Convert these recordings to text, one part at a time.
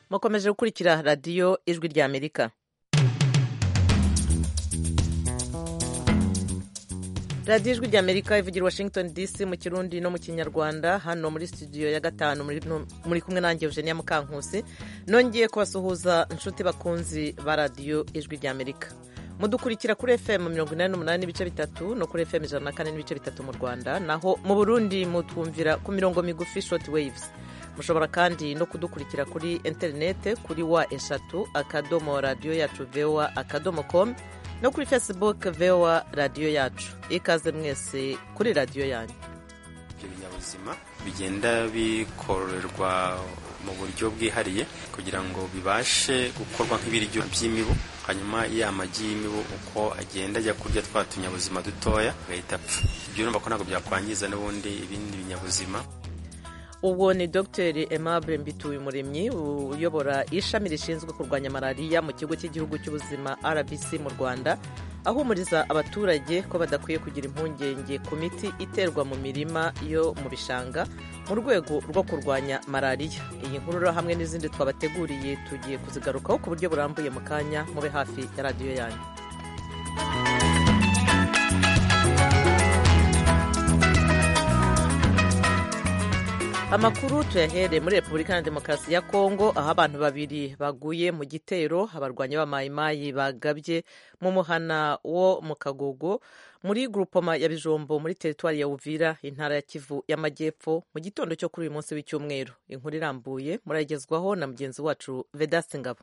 mukomeje gukurikira radiyo ijwi rya amerika radiyo ijwi rya amerika ivugira washington dc mu kirundi no mu kinyarwanda hano muri studio ya gatanu muri kumwe nanjye eugenia mukankusi nongeye kubasuhuza inshuti bakunzi ba radiyo ijwi rya amerika mudukurikira kuri fm mirongo inani n'umunani n'ibice bitatu no kuri fm ijana na kane n'ibice bitatu mu rwanda naho mu burundi mutwumvira ku mirongo migufi short waves mushobora kandi no kudukurikira kuri interinete kuri wa eshatu akadomo radiyo yacu voa akadomo com no kuri facebook voa radiyo yacu ikaze mwese kuri radiyo yanyu ibyo binyabuzima bigenda bikorerwa mu buryo bwihariye kugira ngo bibashe gukorwa nk'ibiryo by'imibu hanyuma ya magi y'imibu uko agenda ajya kurya twa tunyabuzima dutoya agahita apfa ibyo urumva ko ntabwo byakwangiza n'ubundi ibindi binyabuzima ubwo ni dr aimable mbituyumuremyi uyobora ishami rishinzwe kurwanya malariya mu kigo cy'igihugu cy'ubuzima rbc mu rwanda ahumuriza abaturage ko badakwiye kugira impungenge ku miti iterwa mu mirima yo mu bishanga mu rwego rwo kurwanya malariya iyi nkuru hamwe n'izindi twabateguriye tugiye kuzigarukaho ku buryo burambuye mu kanya mube hafi ya radiyo yanyu amakuru tuyahere muri repubulika ya demokarasi ya kongo aho abantu babiri baguye mu gitero abarwanyi b'amayimayi bagabye mu muhana wo mu kagogo muri grupoma ya bijombo muri teritwari ya uvira intara ya kivu y'amajyepfo mu gitondo cyo kuri uyu munsi w'icyumweru inkuru irambuye muragezwaho na mugenzi wacu vedaste ngabo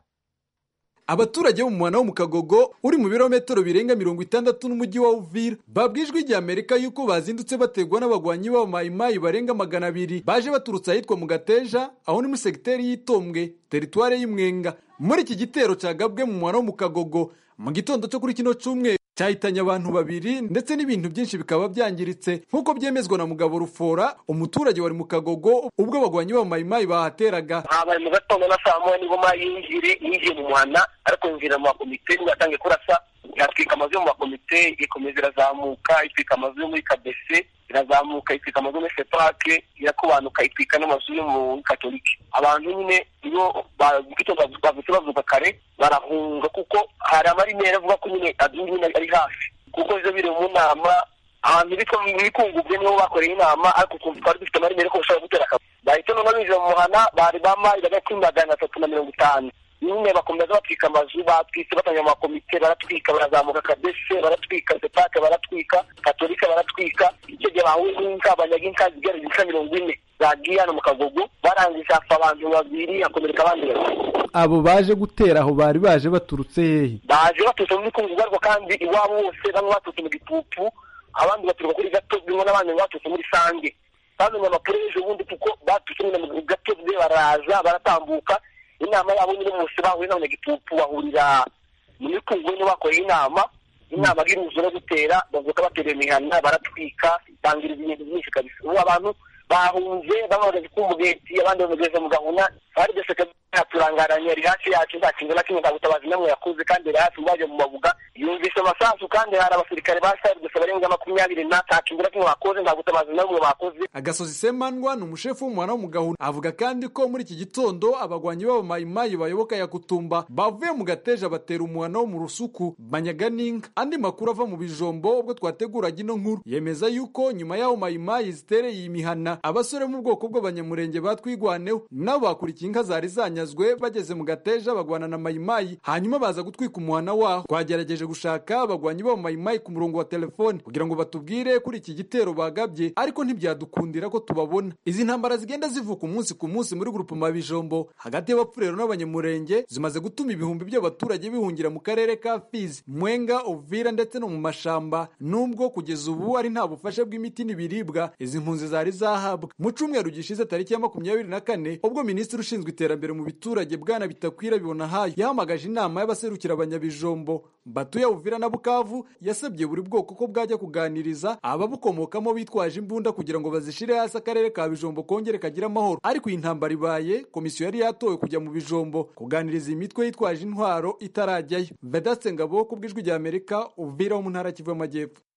abaturage bo mu muhana wo mu kagogo uri mu birometero birenga mirongo itandatu n'umujyi wa uvira babwijwe igihe amerika yuko bazindutse bategwa n'abagwanyi b'abamayimayi barenga magana abiri baje baturutse ahitwa mu gateja aho ni muri segiteri y'itombwe teritware y'imwenga muri iki gitero cyagabwe mu muhana wo mu kagogo mu gitondo cyo kuri kino cyumweru cyahitanye abantu babiri ndetse n'ibintu byinshi bikaba byangiritse nk'uko byemezwa na mugabo rufora umuturage wari mu kagogo ubwo abagwanyi b'abamayimayi bahateraga habaye mu gatondo na saa moya nibwo yinjire yinjiye mu muhana ariko yinjira mu makomite nibwo yatangiye kurasa yatwika amazu yo mu makomite ikomeza irazamuka itwika amazu yo muri kabese irazamuka itwika amazu yo muri sepake irakubanuka itwika n'amazu yo muri katolike abantu nyine iyo bavutse bavuga kare barahunga kuko hari amarimeri avuga ko nyine nyine ari hafi kuko izo biri mu nama ahantu bitwa muri kungubwe niho bakoreye inama ariko ukumva twari dufite amarimeri ko bashobora gutera akazi bahita noneho binjira mu muhana bari bama hagati magana atatu na mirongo itanu nyine bakomeza batwika amazu batwitse batanga amakomite baratwika barazamuka kabese baratwika sepake baratwika katolika baratwika icyo gihe bahuye n'inka banyaga inka zigera inka mirongo ine zagiye hano mu kagogo barangije hapfa abantu babiri hakomereka abandi babiri abo baje gutera aho bari baje baturutse hehe baje baturutse muri kungu ariko kandi iwabo bose bamwe baturutse mu gitutu abandi baturuka kuri gato bimwe n'abandi baturutse muri sange bamenye amakuru ejo bundi kuko baturutse mu gato baraza baratambuka inama yabo nyine bose bahuye n'abanyagitutu bahurira muri kungu nibo bakoreye inama inama bw'inzu no gutera bavuga batereye imihana baratwika bangiriza ibintu byinshi kabisa ubu abantu bahunze bamagaze ku mugeti abandi bamugeze mu gahuna bari byose yaturangaranye ari hafi yacu nta kintu na kimwe nta butabazi namwe yakoze kandi yari hafi baje mu mabuga yumvise amasasu kandi hari abasirikare ba sarigese barenga makumyabiri na nta kintu na kimwe bakoze nta butabazi namwe bakoze agasozi semandwa ni umushefu w'umuhana wo mu gahuna avuga kandi ko muri iki gitondo abagwanyi b'abamayimayi bayoboka ya kutumba bavuye mu gateja batera umuhana wo mu rusuku banyaga n'inka andi makuru ava mu bijombo ubwo twateguraga ino nkuru yemeza yuko nyuma y'aho mayimayi zitereye iyi mihana abasore mu bwoko bw'abanyamurenge batwigwaneho nabo bakurikiye inka zari zanyazwe bageze mu gateja bagwana na mayimayi hanyuma baza gutwika umuhana waho twagerageje gushaka abagwanyi b'abo mayimayi ku murongo wa telefone kugira ngo batubwire kuri iki gitero bagabye ariko ntibyadukundira ko tubabona izi ntambara zigenda zivuka umunsi ku munsi muri grupema bijombo hagati y'abapfurero n'abanyamurenge zimaze gutuma ibihumbi by'abaturage bihungira mu karere ka fizi mwenga uvira ndetse no mu mashamba nubwo kugeza ubu ari nta bufasha bw'imiti n'ibiribwa izi mpunzi zari zahabwa mu cyumweru gishize tariki ya makumyabiri na kane ubwo minisitiri ushinzwe iterambere mu biturage bwana bitakwira bibona hayo yahamagaje inama y'abaserukira abanyabijombo batuye uvira na bukavu yasabye buri bwoko ko bwajya kuganiriza ababukomokamo bitwaje imbunda kugira ngo bazishire hasi akarere ka bijombo kongere kagire amahoro ariko iyi ntambara ibaye komisiyo yari yatowe kujya mu bijombo kuganiriza iyi mitwe yitwaje intwaro itarajyayo vedaste ngabo ku bw'ijwi rya amerika uvira wo mu ntara kivu y'amajyepfo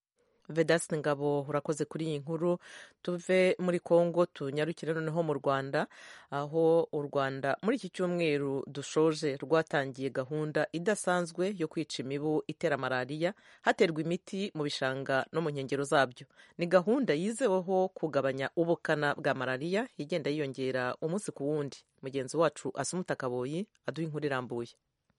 vedasite ngabo urakoze kuri iyi nkuru tuve muri congo tunyarukire noneho mu rwanda aho u rwanda muri iki cyumweru dushoje rwatangiye gahunda idasanzwe yo kwica imibu itera malariya haterwa imiti mu bishanga no mu nkengero zabyo ni gahunda yizeweho kugabanya ubukana bwa malariya igenda yiyongera umunsi ku wundi mugenzi wacu asumuta kaboyi aduha inkuru irambuye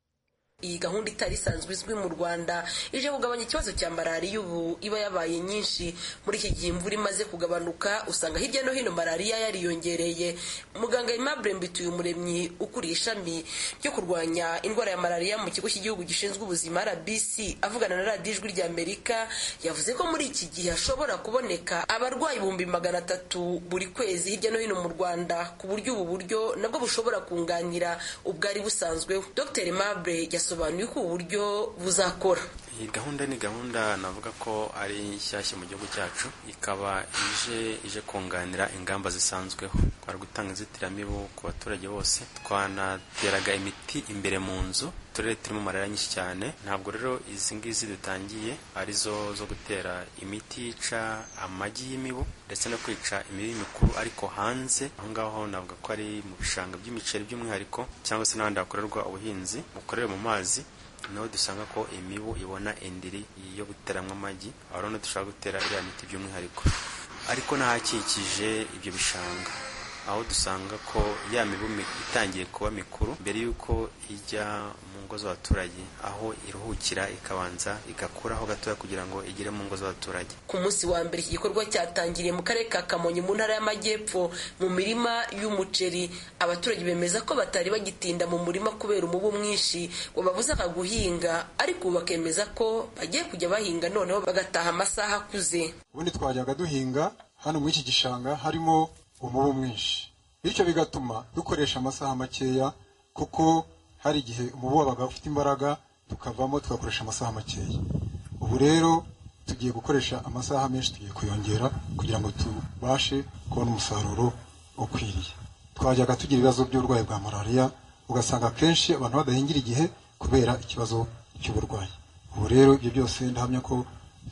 iyi gahunda itari isanzwe izwi mu rwanda ije kugabanya ikibazo cya malariya ubu iba yabaye nyinshi muri iki gihe imvura imaze kugabanuka usanga hirya no hino malariya yariyongereye muganga aimable mbituye umuremyi ukuriye ishami ryo kurwanya indwara ya malariya mu kigo cy'igihugu gishinzwe ubuzima rbc avugana na radiyo ijwi rya amerika yavuze ko muri iki gihe hashobora kuboneka abarwayi ibihumbi magana atatu buri kwezi hirya no hino mu rwanda ku buryo ubu buryo nabwo bushobora kunganira ubwari busanzweho dr aimable yasobanuye ko ubu buryo buzakora iyi gahunda ni gahunda navuga ko ari nshyashya mu gihugu cyacu ikaba ije ije kunganira ingamba zisanzweho twari gutanga inzitiramibu ku baturage bose twanateraga imiti imbere mu nzu uturere turimo malariya nyinshi cyane ntabwo rero izi ngizi dutangiye arizo zo gutera imiti yica amagi y'imibu ndetse no kwica imibu mikuru ariko hanze aho ngaho navuga ko ari mu bishanga by'imiceri by'umwihariko cyangwa se n'ahandi hakorerwa ubuhinzi bukorewe mu mazi niho dusanga ko imibu ibona indiri yo guteramo amagi aho rero dushobora gutera iriya miti by'umwihariko ariko n'ahakikije ibyo bishanga aho dusanga ko ya mibu itangiye kuba mikuru mbere y'uko ijya mu ngo z'abaturage aho iruhukira ikabanza igakuraho gatoya kugira ngo igere mu ngo z'abaturage ku munsi wa mbere iki gikorwa cyatangiriye mu karere ka kamonyi mu ntara y'amajyepfo mu mirima y'umuceri abaturage bemeza ko batari bagitinda mu murima kubera umubu mwinshi wababuzaga guhinga ariko ubu bakemeza ko bagiye kujya bahinga noneho bagataha amasaha akuze ubundi twajyaga duhinga hano muri iki gishanga harimo umubu mwinshi bityo bigatuma dukoresha amasaha makeya kuko hari igihe umubu wabaga ufite imbaraga tukavamo tugakoresha amasaha makeya ubu rero tugiye gukoresha amasaha menshi tugiye kuyongera kugira ngo tubashe kubona umusaruro ukwiriye twajyaga tugira ibibazo by'uburwayi bwa malariya ugasanga akenshi abantu badahingira igihe kubera ikibazo cy'uburwayi ubu rero ibyo byose ndahamya ko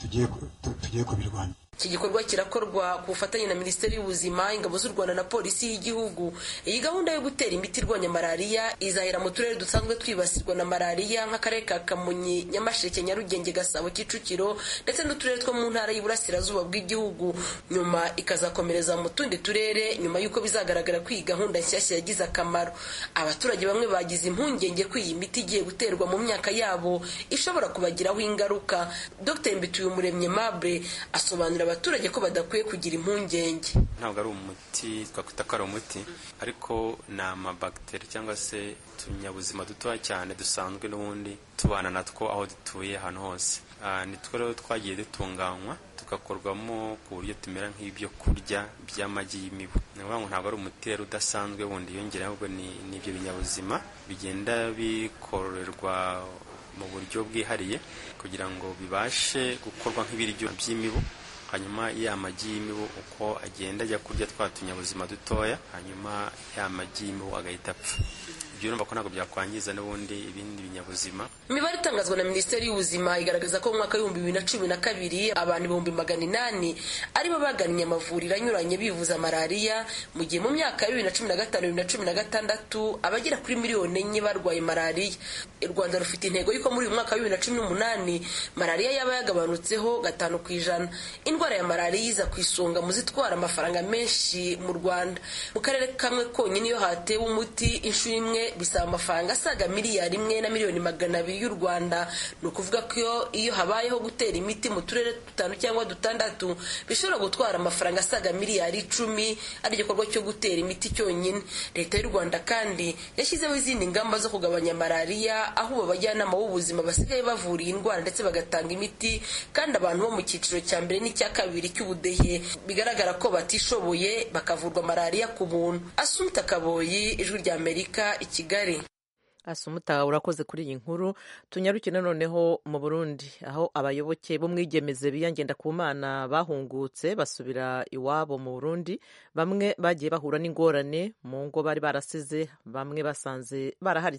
tugiye kubirwanya iki gikorwa kirakorwa ku bufatanye na minisiteri y'ubuzima ingabo z'u rwanda na polisi y'igihugu iyi gahunda yo gutera imiti irwanya malariya izahera mu turere dusanzwe twibasirwa na malariya nk'akarere ka kamonyi nyamasheke nyarugenge gasabo kicukiro ndetse n'uturere two mu ntara y'iburasirazuba bw'igihugu nyuma ikazakomereza mu tundi turere nyuma y'uko bizagaragara ko iyi gahunda nshyashya yagize akamaro abaturage bamwe bagize impungenge ko iyi miti igiye guterwa mu myaka yabo ishobora kubagiraho ingaruka dr mbituyumuremye mable asobanura abaturage ko badakwiye kugira impungenge ntabwo ari umuti twakwita ko ari umuti ariko ni amabagiteri cyangwa se utunyabuzima dutoya cyane dusanzwe n'ubundi tubana natwo aho dutuye ahantu hose nitwo rero twagiye dutunganywa tugakorwamo ku buryo tumera nk'ibyo kurya by'amagi y'imibu ni ukuvuga ngo ntabwo ari umuti rero udasanzwe wundi yongera ahubwo ni ibyo binyabuzima bigenda bikororerwa mu buryo bwihariye kugira ngo bibashe gukorwa nk'ibiryo by'imibu hanyuma ya magi y'imibu uko agenda ajya kurya twa tunyabuzima dutoya hanyuma ya magi y'imibu agahita apfa ibyo urumva ko ntabwo byakwangiza n'ubundi ibindi binyabuzima imibare itangazwa na minisiteri y'ubuzima igaragaza ko mu mwaka w'ibihumbi bibiri na cumi na kabiri abantu ibihumbi magana inani aribo bagannye amavuriro anyuranye bivuza malariya mu gihe mu myaka ya bibiri na cumi na gatanu bibiri na cumi na gatandatu abagera kuri miliyoni enye barwaye malariya u rwanda rufite intego y'uko muri uyu mwaka wa bibiri na cumi n'umunani malariya yaba yagabanutseho gatanu ku ijana indwara ya malariya iza ku isonga mu zitwara amafaranga menshi mu rwanda mu karere kamwe konyine iyo hatewe umuti inshuro imwe bisaba amafaranga asaga miliyari imwe na miliyoni magana abiri y'u rwanda ni ukuvuga ko iyo habayeho gutera imiti mu turere dutanu cyangwa dutandatu bishobora gutwara amafaranga asaga miliyari icumi ari igikorwa cyo gutera imiti cyonyine leta y'u rwanda kandi yashyizeho izindi ngamba zo kugabanya malariya aho ubu abajyanama b'ubuzima basigaye bavura iyi ndwara ndetse bagatanga imiti kandi abantu bo mu cyiciro cya mbere n'icya kabiri cy'ubudehe bigaragara ko batishoboye bakavurwa malariya ku buntu asumta kaboyi ijwi rya amerika kigali asumuta urakoze kuri iyi nkuru tunyarukire noneho mu burundi aho abayoboke b'umwigemeze biyangenda ku mana bahungutse basubira iwabo mu burundi bamwe bagiye bahura n'ingorane mu ngo bari barasize bamwe basanze baraharitswe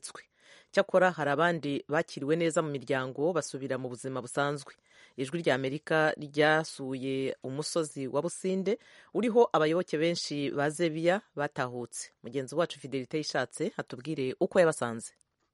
cyakora hari abandi bakiriwe neza mu miryango basubira mu buzima busanzwe ijwi rya amerika ryasuye umusozi wa businde uriho abayoboke benshi ba zebiya batahutse mugenzi wacu fidelite yishatse atubwire uko yabasanze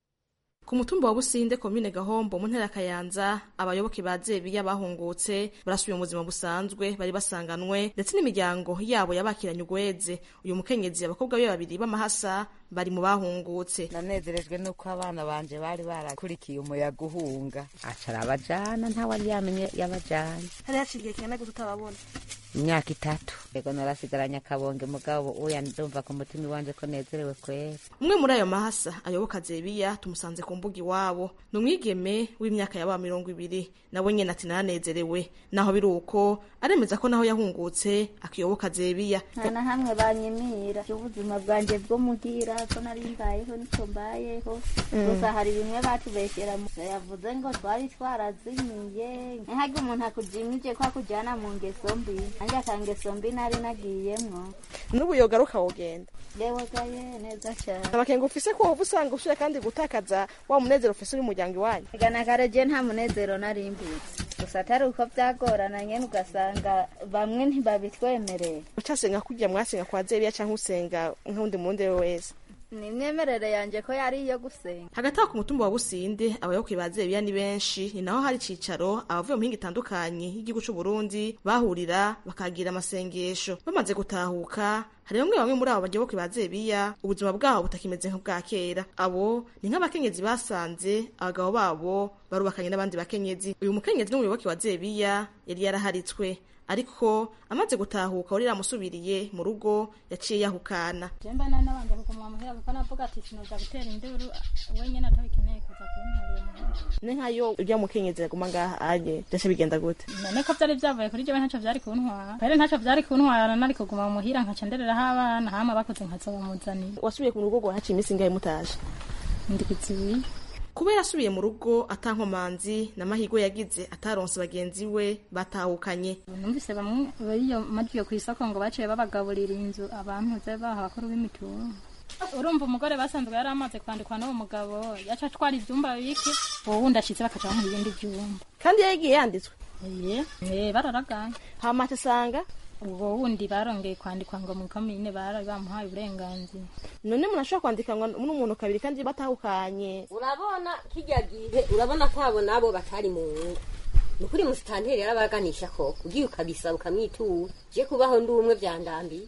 ku mutumba wa businde komine gahombo mu ntara ya kayanza abayoboke ba zebiya bahungutse barasubiye mu buzima busanzwe bari basanganwe ndetse n'imiryango yabo yabakiranye ugweze uyu mukenyezi abakobwa be babiri b'amahasa bari mu bahungutse nanezerejwe nuko abana banje bari barakurikiye umuyaga uhunga acara abajana ntawari yamenye yabajanye hari haciye igihe kingana gute utababona imyaka itatu ego narasigaranye akabonge mugabo uya ndumva ku mutima iwanje ko nezerewe kwera umwe muri ayo mahasa ayoboka zebiya tumusanze ku mbuga iwabo ni umwigeme w'imyaka yaba mirongo ibiri nawe nyene ati naranezerewe naho biri uko aremeza ko naho yahungutse akiyoboka zebiya nta na hamwe banyimira ubuzima bwanjye bwo muhira ko nari mbayeho niko mbayeho gusa hari bimwe batubeshyera yavuze ngo twari twarazimiye ntihage umuntu akujimije ko akujyana mu ngeso mbi nanjye akangeso mbi nari nagiyemwo n'ubu yogaruka wogenda yewegaye neza cyane amakenga ufise ko woba usanga ushira kandi gutakaza wa munezero ufise uri umuryango iwanyu igana kareje nta munezero nari mbutse gusa atari uko byagorana nyene ugasanga bamwe ntibabitwemerera ucasenga kurya mwasenga kwa zebiya canke usenga nk'undi mundi we wese ni imyemerere yanjye ko yari iyo gusenga hagati aho ku mutumba wa businde abayoboke ba zebiya ni benshi ni naho hari icicaro abavuye mu mihinga itandukanye y'igihugu c'u Burundi bahurira bakagira amasengesho bamaze gutahuka hari bamwe bamwe muri abo bayoboke ba zebiya ubuzima bwabo butakimeze nk'ubwa kera abo ni nk'abakenyezi basanze abagabo babo barubakanye n'abandi bakenyezi uyu mukenyezi n'umuyoboke wa zebiya yari yaraharitswe ariko amaze gutahuka wari yamusubiriye mu rugo yaciye yahukana jemba nari nabanje kuguma muhira kuko navuga ati sinoja gutera induru wenyene atabikeneye kuza kunterera muhira ne nkayo urya mukenyezi aguma ngaha aje byose bigenda gute none ko vyari vyavuye kuri jewe ntaco vyari kuntwara kwere ntaco vyari kuntwara nari kuguma muhira nkaca ndereraho abana hama bakuze nkazobamuzanira wasubiye ku rugo rwa haciye iminsi ingahe mutaje ndikizibiri kuba yarasubiye mu rugo atankomanzi n'amahirwe yagize ataronse bagenzi we batahukanye numvise bamwe bariyo majiyo ku isoko ngo baciye babagaburira inzu abantu ze baha abakuru b'imitungo urumva umugore basanzwe yari amaze kwandikwa n'uwo mugabo yaca atwara ivyumba bike uwo wundi ashitse bakaca bamuha ibindi vyumba kandi yagiye yanditswe eh bararaganye hama asanga ubwo wundi barongeye kwandikwa ngo mu komine bari bamuhaye uburenganzira none umuntu ashobora kwandikanwa n'umuntu kabiri kandi batahukanye urabona kijya gihe urabona ko abo nabo batari mu ngo ni ukuri musitanteri yarabaganisha ko ugiye ukabisaba ukamwitura je kubaho ndi umwe vyandambiye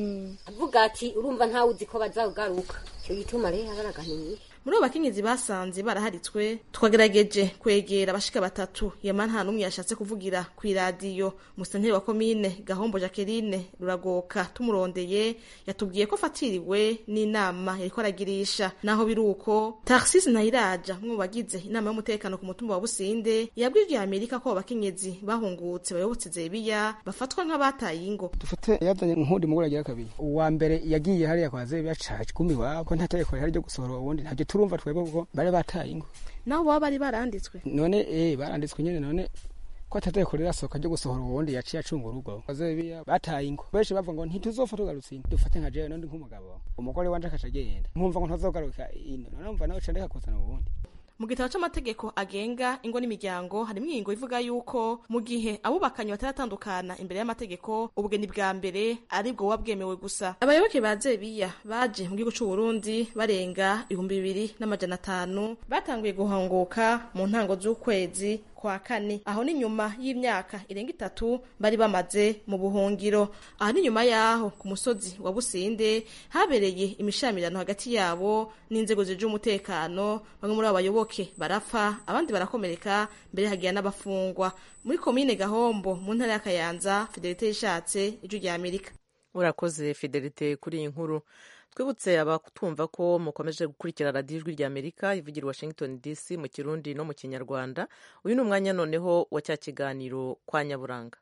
avuga ati urumva ntawe uzi ko bazawugaruka icyo gituma rero abaraganiye muri abo bakenyezi basanze baraharitswe twagerageje kwegera abashika batatu yama nta n'umwe yashatse kuvugira ku iradiyo musenteri wa komine gahombo jacqueline ruragoka tumurondeye yatubwiye ko afatiriwe n'inama yariko aragirisha naho biri uko tarsis nayiraja umwe mu bagize inama y'umutekano ku mutumba wa businde yabwiye amerika ko abo bakenyezi bahungutse bayobotse zebiya bafatwa nk'abataye ingo dufate yazanye nk'undi mugore agira kabiri uwa mbere yagiye hariya kwa zebiya caje kumi wako nta tegeko rihari ryo gusohora uwundi ntabyo turumva twebwe kuko bari bataye ingo naho baba bari baranditswe none eh baranditswe nyene none ko atategeko rirasohoka ryo gusohora uwundi yaciye acunga urugo bazebiya bataye ingo benshi bavuga ngo ntituzopfa tugarutse ino dufate nka jewe nondi nk'umugabo umugore wanje akaca agenda nkumva ngo ntazogaruka ino none numva nawe ca ndeka kuzana uwundi mu gitabo c'amategeko agenga ingo n'imiryango harimo ingingo ivuga yuko mu gihe abubakanye bataratandukana imbere y'amategeko ubugeni bwa mbere aribwo buba bwemewe gusa abayoboke ba zebiya baje mu gihugu c'u Burundi barenga ibihumbi bibiri n'amajana atanu batanguye guhunguka mu ntango z'ukwezi kwa kane aho ni nyuma y'imyaka irenga itatu bari bamaze mu buhungiro aha ni nyuma yaho ku musozi wa businde habereye imishamirano hagati yabo n'inzego zije umutekano bamwe muri abo bayoboke barapfa abandi barakomereka mbere hagira n'abafungwa muri komine gahombo mu ntara ya kayanza fidelite yishatse ijwi rya amerika urakoze fidelite kuri iyi nkuru twibutse abatumva ko mukomeje gukurikira radiyo ijwi rya amerika ivugira washington dc mu kirundi no mu kinyarwanda uyu ni umwanya noneho wa cya kiganiro kwa nyaburanga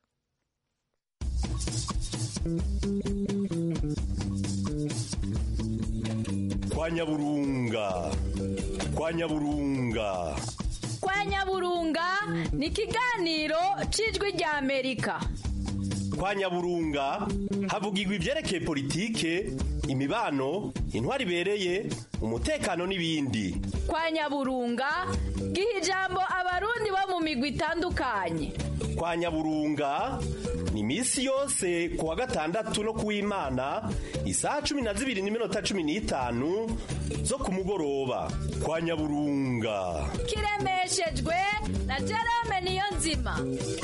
kwa nyaburunga kwa nyaburunga kwa nyaburunga ni ikiganiro cy'ijwi rya amerika kwa nyaburunga havugirwa ivyerekeye politike imibano intwari ibereye umutekano n'ibindi kwa nyaburunga giha ijambo abarundi bo mu migwi itandukanye kwa nyaburunga ni iminsi yose ku wa gatandatu no kuw'imana isaha cumi na zibiri n'iminota cumi n'itanu zo ku mugoroba kwa nyaburunga kiremeshejwe na jerome niyo nzima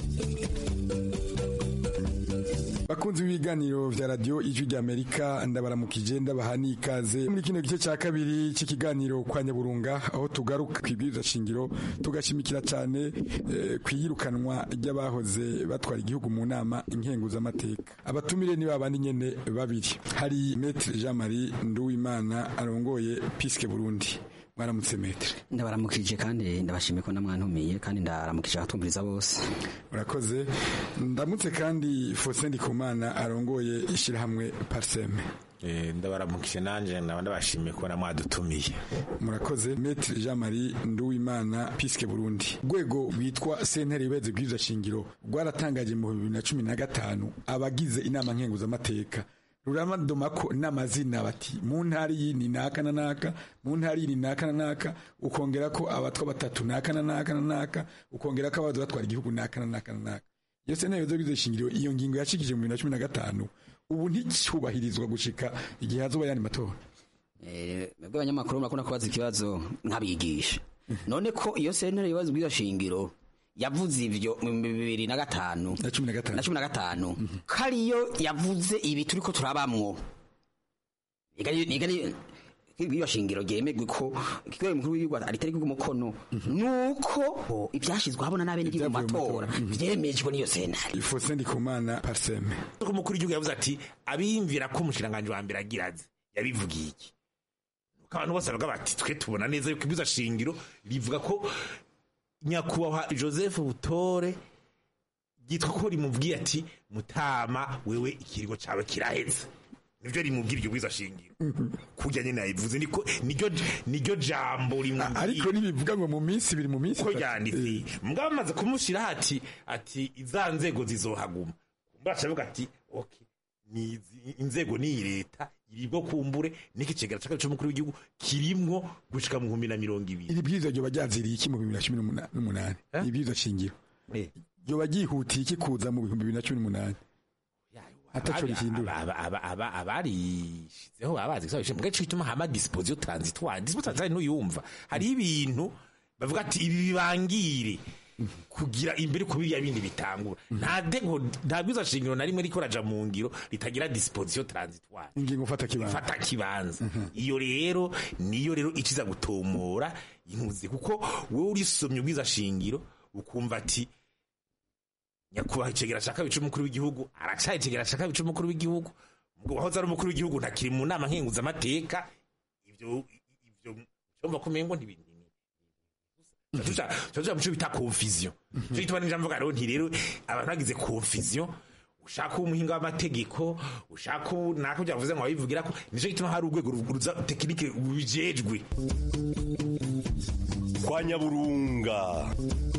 bakunzi b'ibiganiro vya radio ijwi ry'amerika ndabaramukije ndabaha n'ikaze muri kino gice cya kabiri cy'ikiganiro kwa nyaburunga aho tugaruka ku ibwiriza shingiro tugashimikira cyane eh, ku iyirukanwa ry'abahoze batwara igihugu mu nama nkenguzamateka abatumire ni babandi nyene babiri hari metre jean marie nduwimana arongoye piske burundi mwaramutse metre ndabaramukije kandi ndabashimiye ko namwantumiye kandi ndaramukije abatumviriza bose urakoze ndamutse kandi Faustin Ndikumana arongoye ishyirahamwe Parseme ndabaramukije nanje naba ndabashimiye ko namwadutumiye murakoze Maître Jean Marie Nduwimana Piske Burundi rwego rwitwa sentare ibeze bwiza shingiro rwaratangaje mu 2015 abagize inama nkenguzamateka ruramadoma ko n'amazina bati mu ntari yini naka na naka mu ntari yini naka na naka ukongera ko abatwa batatu naka na naka na naka ukongera ko abaza batwara igihugu naka na naka na naka iyo sentare ibeze bwiza shingiro iyo ngingo yashikije mu 2015 ubu nticyubahirizwa gushika igihe hazoba yandi matora mwebwe abanyamakuru murakunda kubaza ikibazo nkabigisha none ko iyo sentare ibibazo bw'iyo shingiro yavuze ivyo mu bibiri na gatanu na cumi na gatanu na cumi na gatanu ko ariyo yavuze ibi turiko turabamwo iyo shingiro ryemegwe ko ikigo mukuru w'igihugu aritariki umukono nuko ibyashizwe habona n'abene igihugu mu matora vyemejwe n'iyo sentare Faustin Ndikumana Parseme umukuru w'igihugu yavuze ati abiyumvira ko umushikiranganji wa mbere agira azi yabivugiye iki nuko abantu bose bavuga bati twe tubona neza yuko ibwiza shingiro rivuga ko nyakubahwa joseph butore ryitwa ko rimubwiye ati mutama wewe ikirigo cawe kiraheze nivyo rimubwira iryo bwiza shingiro kurya nyene yabivuze niko niryo niryo jambo rimubwira ariko nibivuga ngo mu minsi biri mu minsi ko yanditse mugabo bamaze kumushira ati ati iza nzego zizohaguma kumbaca avuga ati okay ni inzego ni leta iribwo kumbure niki cegera caka c'umukuru w'igihugu kirimwo gushika mu 2020 iri bwiza ryo bajaziriye iki mu 2018 ibwiza shingiro ryo bagihutiye iki kuza mu 2018 ataco rihindura abarishizeho babazi gisabishe mugace cituma hama disposition transitoire disposition transitoire nuyumva hari ibintu bavuga ati ibi bibangire kugira imbere ku biriya bindi bitangura nta dego nta bwiza shingiro na rimwe riko raja mu ngiro ritagira disposition transitoire ingingo fata kibanza fata kibanza iyo rero niyo rero ikiza gutomora intuzi kuko wowe urisomye ubwiza shingiro ukumva ati nyakubahwa icegera ca kabiri c'umukuru w'igihugu aracaye icegera ca kabiri c'umukuru w'igihugu wahoze ari umukuru w'igihugu ntakiri mu nama nkenguzamateka ivyo ivyo cyumva ko umengo ntibintu tuja muco bita confusion cyo gituma ninja mvuga rero nti rero abantu bagize confusion ushaka umuhinga w'amategeko ushaka nako byavuze ngo wabivugira ko nico gituma hari urwego ruza tekinike rubijejwe kwa nyaburunga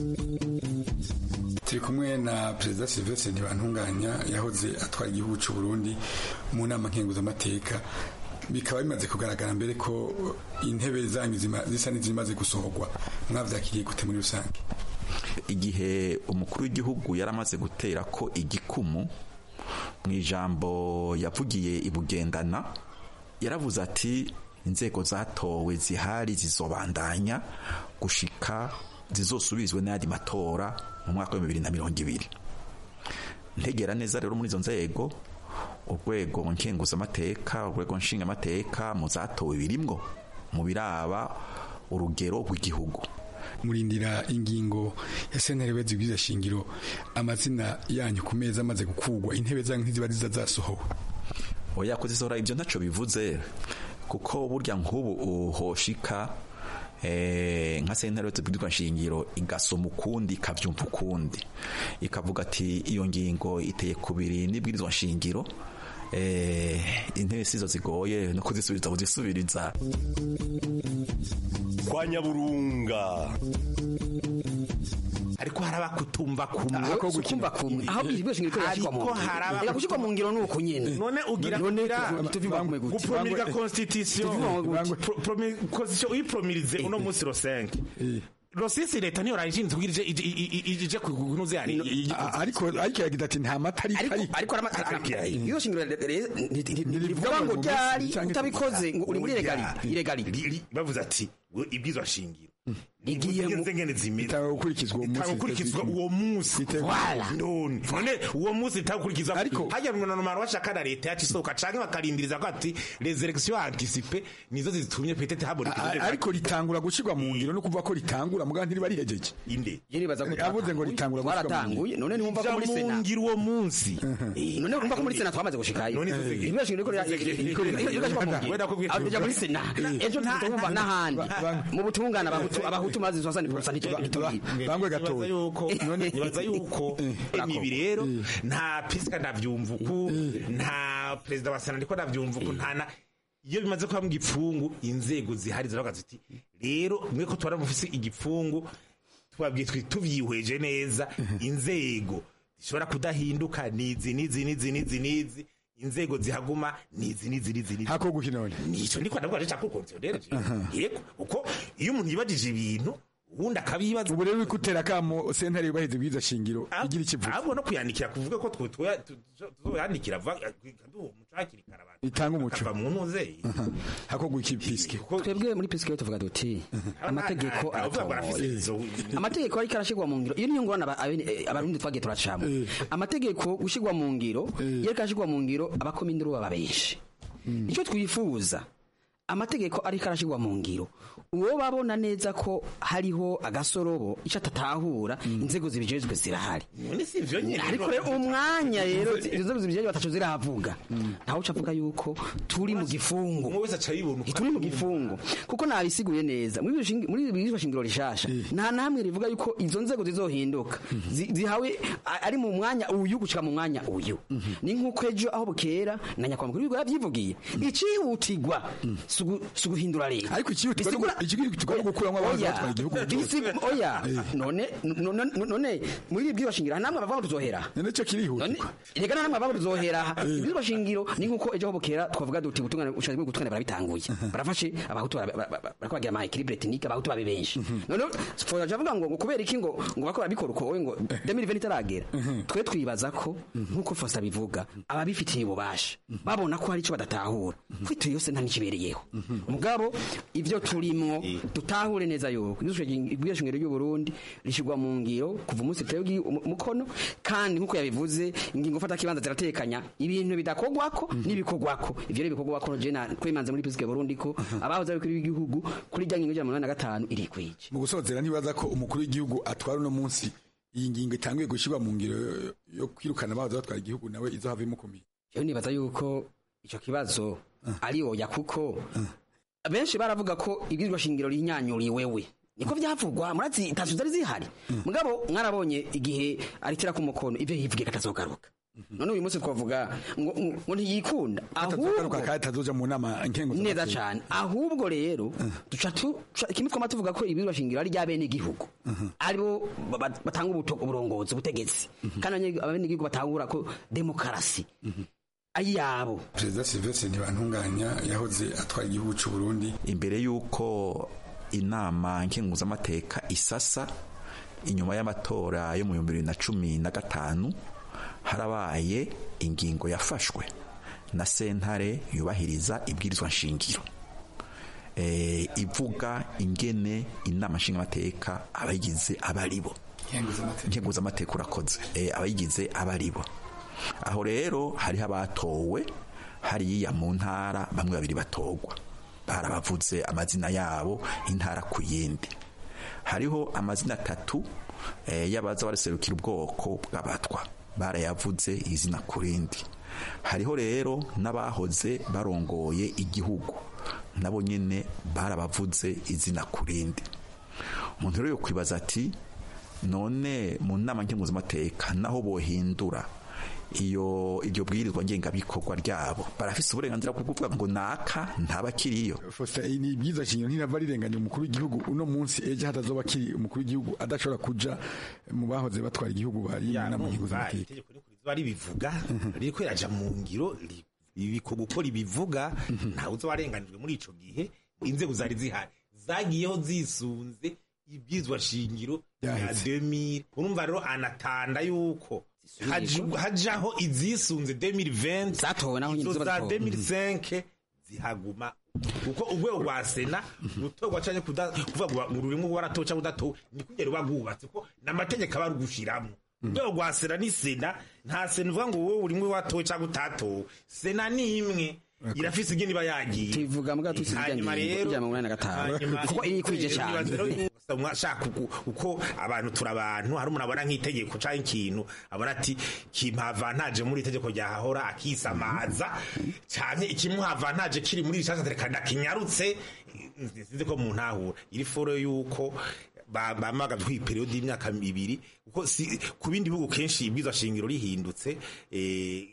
turi kumwe na perezida Sylvestre Ntibantunganya yahoze atwara igihugu cy'u Burundi mu nama nkenguzamateka bikaba bimaze kugaragara mbere ko intebe zanyu zisa n'izimaze gusohorwa mwavyakiriye gute muri rusange igihe umukuru w'igihugu yaramaze gutera ko igikumu mu ijambo yavugiye ibugendana yaravuze ati inzego zatowe zihari zizobandanya gushika zizosubizwe n'ayandi matora mu mwaka wa bibiri na mirongo ibiri ntegera neza rero muri izo nzego urwego nkenguzamateka urwego nshingamateka mu zatowe birimwo mu biraba urugero rw'igihugu murindira ingingo ya sentare bezi bwiza shingiro amazina yanyu ku meza amaze gukugwa intebe zanyu ntiziba ziza zasohowe oya kuzisohora ibyo ntaco bivuze kuko burya nk'ubu uhoshika eh, nka sentare tubwirwa shingiro igasoma ukundi ikavyumva ukundi ikavuga ati iyo ngingo iteye kubiri n'ibwirizwa shingiro eh, intebe sizo zigoye no kuzisubiza kuzisubiriza kwa nyaburunga ariko hari abakutumva kumwe Ako kumva kumwe aho ibyo shingiro ko yashikwa mu Ariko ngiro hari aba- Ega gushikwa mu ngiro nuko nyene none ugira none ugira- tuviva kumwe gute gupromulga constitution Tuviva kumwe gute? Pro- promi- constitution uyipромirize uno munsi ro 5 rosisi leta niyo rayishinzwe kugira ije- ije- ije- ije- ije kunuze yani ariko ariko yagira ati nta mata ari ariko ariko arama- arama- iyo shingiro rivuga ngo ryari utabikoze ngo uri muri iregali iregali bavuze ati ngo ibwizwa shingiro rigiye mu ngene zimeze Itanga gukurikizwa uwo munsi gukurikizwa uwo munsi Voilà. none none uwo munsi itagukurikizwa Ariko- hajya mu numero bashaka na leta yacu isohoka canke bakarindiriza ko ati les élections anticipées nizo zitumye peut-être haboneka A- ariko ritangura gushirwa mu ngiro no kuvuga ko ritangura muga ntiriba rihejeje inde je nibaza ko avuze ngo ritangura gushirwa mu twaratanguye none ntiwumva ko muri Ija sena mu ngiro uwo munsi Eh, none urumva ko muri sena twamaze gushikayo None tuvuge. ibyo shingiro ko Wenda kubwira- rya muri sena ejo ntitwumva n'ahandi mu butungane abahutu abahutu mazi zosani purusa ntitubwira bangwe nibaza gatoya yuko nibaza yuko ibi rero nta pisika ndavyumva uku nta perezida wa sena ndiko ndavyumva uku nta na iyo bimaze kuba mu gipfungu inzego zihari ziravuga ziti rero mwe ko tubara mufise igipfungu twabwiye twi tuvyihweje neza inzego zishobora kudahinduka nizi nizi nizi nizi nizi inzego zihaguma nizi nizi nizi nizi hako gukinone nico ndiko ndavuga cyo kukonsidereje yego uko iyo umuntu yibajije ibintu ubundi akabibaza ubu rero ikutera kamo sentare yubahiriza ibwiza shingiro igira ikivuga ahubwo no kuyandikira kuvuga ko twe tuzoyandikira kaduha umuco hakiri kare abantu itanga umuco bakava mu ntuze hako guki piske twebwe muri pisike tuvuga duti amategeko Abavuga ngo arafise aratomoye izo- amategeko ariko arashirwa mu ngiro iyo niyo ngorane aba- abe- abarundi twagiye turacamo amategeko gushirwa mu ngiro iyo ariko arashirwa mu ngiro abakominduru baba benshi icyo twifuza amategeko ariko arashirwa mu ngiro uwo babona neza ko hariho agasorobo icyo atatahura inzego zibijejwe zirahari none si ivyo nyene ariko rero umwanya rero inzego zibijejwe batacu zirahavuga ntawe uca avuga yuko turi mu gifungo umwe wese aca yibona uko turi mu gifungo kuko nabisiguye neza muri iryo shingi- muri iri shingiro rishasha nta namwe rivuga yuko izo nzego zizohinduka zi- zihawe a- ari mu mwanya uyu gushika mu mwanya uyu ni nk'uko ejo aho bukera na nyakubahwa mukuru w'igihugu yavyivugiye icihutirwa si ugu- si uguhindura leta ariko ikihutirwa no gu- ikihutirwa no gukuramo abahoze Oya, batwara igihugu bisi- oya none none none muri ibyo shingiro nta namwe bavuga ngo tuzohera none cyo kirihutirwa reka nta namwe bavuga ngo tuzohera aha ibyo shingiro ni nk'uko ejo aho bukera twavuga duti ubutungane ushatse ubutungane barabitanguye barafashe abahutu bara- bara- bara- barako bagira ama equilibre technique abahutu babe benshi none foja avuga ngo ngo kubera iki ngo ngo bakora bikora uko wowe ngo 2020 itaragera twe twibaza ko nk'uko fosa bivuga ababifitiye ububasha babona ko hari icyo badatahura kwituye yose nta n'ikibereyeho mugabo ibyo turimwo dutahure neza yuko ibyo shingiro ry'u Burundi rishigwa mu ngiro kuva umunsi tewe umukono kandi nk'uko yabivuze ingingo fata kibanza ziratekanya ibintu bidakogwako n'ibikogwako ivyo rero bikogwako je na kwemanze muri pisike Burundi ko abahoze ari kuri w'igihugu kuri rya ngingo y'amana na gatanu iri kwije mu gusozera ntibaza ko umukuru w'igihugu atwara uno munsi iyi ngingo itanguye gushyirwa mu ngiro yo kwirukana abahoze batwara igihugu nawe izo havemo ikomeye jewe nibaza yuko ico kibazo ari oya kuko benshi baravuga ko ibwirizwa shingiro rinyanyuriye wewe niko vyavugwa murazi itatu zari zihari mugabo mwarabonye igihe aritira ku mukono ivyo yivugiye katazogaruka none uyu munsi twavuga ngo ngo ntiyikunda ahubwo kandi atazoja mu nama nkengo neza cyane ahubwo rero duca tu kimwe twama tuvuga ko ibirwa shingiro ari ry'abene igihugu aribo batanga uburongozi ubutegetsi kandi abene igihugu batahura ko demokarasi ayabo perezida Sylvestre ntibantunganya yahoze atwara igihugu cy'u Burundi imbere y'uko inama nkenguzamateka isasa inyuma y'amatora yo mu bihumbi bibiri na cumi na gatanu harabaye ingingo yafashwe na sentare yubahiriza ibwirizwa nshingiro ivuga ingene inama nshingamateka abayigize abaribo nkenguzamateka urakoze abayigize abaribo aho rero hariho abatowe hariya mu ntara bamwe babiri batogwa barabavuze amazina yabo intara ku yindi hariho amazina atatu y'abaza baraserukira ubwoko bw'abatwa barayavuze izina ku rindi hariho rero n'abahoze barongoye igihugu nabo nyine barabavuze izina ku rindi umuntu rero kwibaza ati none mu nama nkenguzamateka naho bohindura iyo iryo bwirizwa ngengabikorwa ryabo barafise uburenganzira bwo kuvuga ngo naka ntabakiriyo Faustin ni byiza shingiro ntirava rirenganya umukuru w'igihugu uno munsi ejo hatazoba akiri umukuru w'igihugu adashobora kuja mu bahoze batwara igihugu bari inama nkingo z'amateka itegeko riba ribivuga ririko riraja mu ngiro ri- ibiko gukora ibivuga ntawe uzo warenganijwe muri ico gihe inzego zari zihari zagiyeho zisunze ibyizwa shingiro ya Yaheze. 2000 urumva rero anatanda yuko haji- hajaho izisunze 2020 zatowe naho nyine izo ziba za zitowe. 2005 zihaguma kuko urwego rwa sena rutorwa canke kuda- kuvuga ngo ururimo waratowe canke udatowe ni kugera ruba rwubatse ko n'amategeko aba rugushiramwo urwego rwa sena ni sena nta sena uvuga ngo wowe urimwe watowe canke utatowe sena ni imwe irafise ingene iba yagiye tuvuga mbwa tusi hanyuma rero ijana mirongo inani na gatanu kuko iri kwije cyane mwashaka uko abantu turi abantu hari umuntu abona nk'itegeko cyangwa ikintu abona ati kimpavantaje muri itegeko ryahahora akisamaza cyane ikimuhavantaje kiri muri rishasha reka ndakinyarutse sinzi ko mu ntahura iri foro yuko bamaga kwi periode y'imyaka ibiri kuko si ku bindi bihugu kenshi ibwiza shingiro rihindutse eh,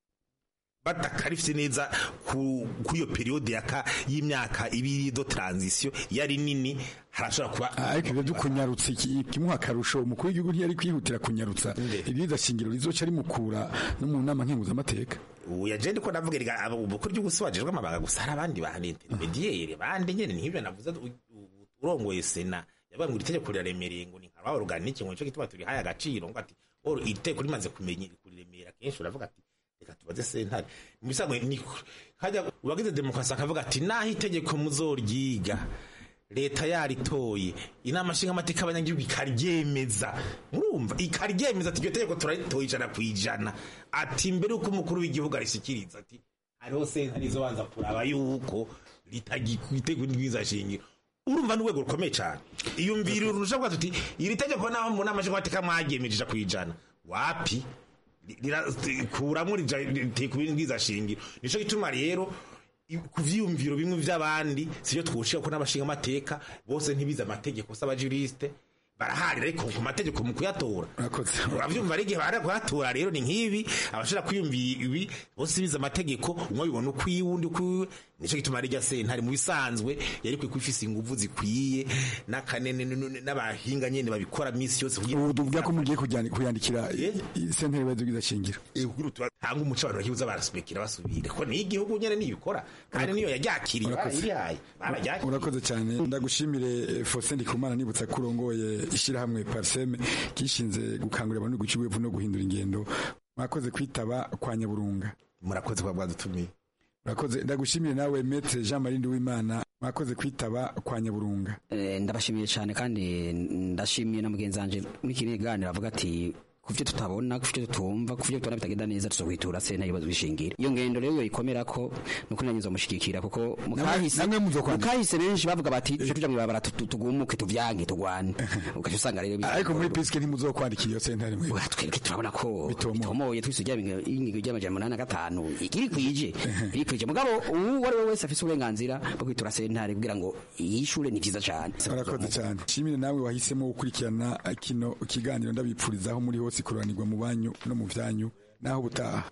batakarifite neza ku ku iyo periode yaka y'imyaka ibiri do transition yari nini harashobora kuba ariko ibyo byo kunyarutsa iki- kimuha akarusho umukuru w'igihugu ntiyari kwihutira kunyarutsa ibyiza shingiro rizoca rimukura no mu nama nkenguzamateka ubu yaje ndiko ndavuga riga abo ubukuru ry'ugusubajijwe amabanga gusa hari abandi bahana intermediaire bandi nyene nihibyo navuze u- u- urongoye sena yabaye ngo iri tegeko riraremereye ngo ni nka organique ngo nico gituma turi haya agaciro ngo ati oro iri tegeko rimaze kumenya kuriremera kenshi uravuga ati reka tubaze sentare mu bisanzwe ni hajya uwagize demokarasi akavuga ati naho itegeko muzoryiga leta yaritoye inama nshingamateka y'abanyagihugu ikaryemeza murumva ikaryemeza ati iryo tegeko turaritoye ijana ku ijana ati mbere yuko umukuru w'igihugu arishikiriza ati hariho sentare izobanza kuraba yuko ritagitego shingiro urumva n'urwego rukomeye cyane iyumvira urusha bwa tuti iri tegeko naho mu nama nshingamateka mwagemejeje ku ijana wapi kuramwo kubingiza shingiro nico gituma rero i- ku vyiyumviro bimwe vy'abandi sivyo twoshika ko n'abashinga amateka bose ntibize amategeko s'abajuriste baraharira ariko ku mategeko mu kuyatora uravyumva ari igihe bara kuyatora rero ni nk'ibi abashobora kwiyumvira ibi bose bize amategeko umwe bibona ukwiwe undi ukwiwe nico gituma rya sentare mu bisanzwe yari kwiye ifise inguvu zikwiye n'akanene n'abahinga nyene babikora misi yose kugira ubu tuvuga ko mugiye kujyana- kuyandikira sentare ibibazo byiza shingiro hanga umuco abantu bakibuza barasimikira basubire ko ni igihugu nyene niyikora kandi niyo yaryakiriye Urakoze. barayirihaye bararyakiriye urakoze cyane ndagushimire eh, Faustin Ndikumana nibutsa ko urongoye ishyirahamwe Parseme kishinze gukangurira abantu guca iwevu no guhindura ingendo mwakoze kwitaba kwa Nyaburunga murakoze kuba mwadutumiye urakoze ndagushimire nawe Maître Jean Marie Nduwimana mwakoze kwitaba kwa Nyaburunga Eh, ndabashimiye cyane kandi ndashimiye na mugenzi wanje muri kino kiganiro avuga ati kuvyo tutabona kuvyo tutumva kuvyo tubona bitagenda neza tuzokwitura sena ibibazo bishingira iyo ngendo rero yoyikomera ko nuko nanyizo mushigikira kuko mukahise mukahise benshi bavuga bati tuje tuja mwibabara tugumuke tuvyange tugwane ugaca usanga rero bi- ariko muri piske ntimuzokwandikira iyo sentare mwe twebwe turabona ko bitomoye twisugira ingingo ry'amajana umunani na gatanu iri kwije iri kwije mugabo uwo ari we wese afise uburenganzira bwo kwitura sentare kugira ngo yishure ni vyiza cane urakoze cyane shimire nawe wahisemo gukurikirana kino kiganiro ndabipfurizaho muri hose kuranirwa mu banyu no mu vyanyu naho butaha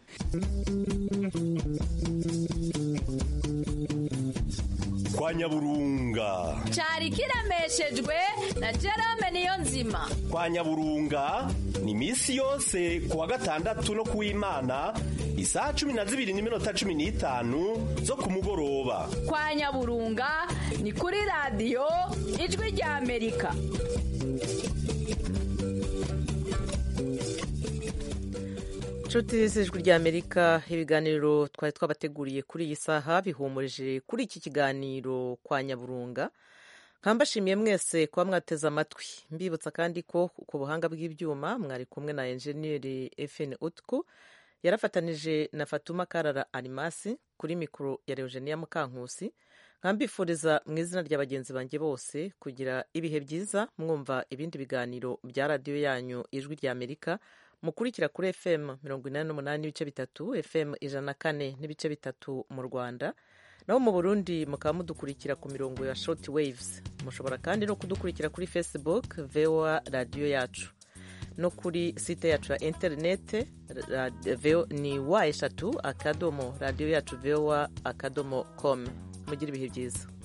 kwa nyaburunga cyari kiremeshejwe na Jerome niyo nzima kwa nyaburunga ni misi yose ku wa gatandatu no kuw'imana isaha cumi na zibiri n'iminota cumi n'itanu zo ku mugoroba kwa nyaburunga ni kuri radiyo ijwi rya amerika inshuti z'ijwi rya amerika ibiganiro twari twabateguriye kuri iyi saha bihumurije kuri iki kiganiro kwa nyaburunga nkambashimiye mwese kuba mwateze amatwi mbibutsa kandi ko ku buhanga bw'ibyuma mwari kumwe na enjeniyeri efeni utku yarafatanije na fatuma karara arimasi kuri mikoro ya eugenia mukankusi nkambifuriza mu izina rya bagenzi banjye bose kugira ibihe byiza mwumva ibindi biganiro bya radiyo yanyu ijwi rya amerika mukurikira kuri fm mirongo inani n'umunani n'ibice bitatu fm ijana na kane n'ibice bitatu mu rwanda naho mu burundi mukaba mudukurikira ku mirongo ya short waves mushobora kandi no kudukurikira kuri facebook voa radiyo yacu no kuri site yacu ya interinete ni wa eshatu akadomo radiyo yacu vowa akadomo komu mugire ibihe byiza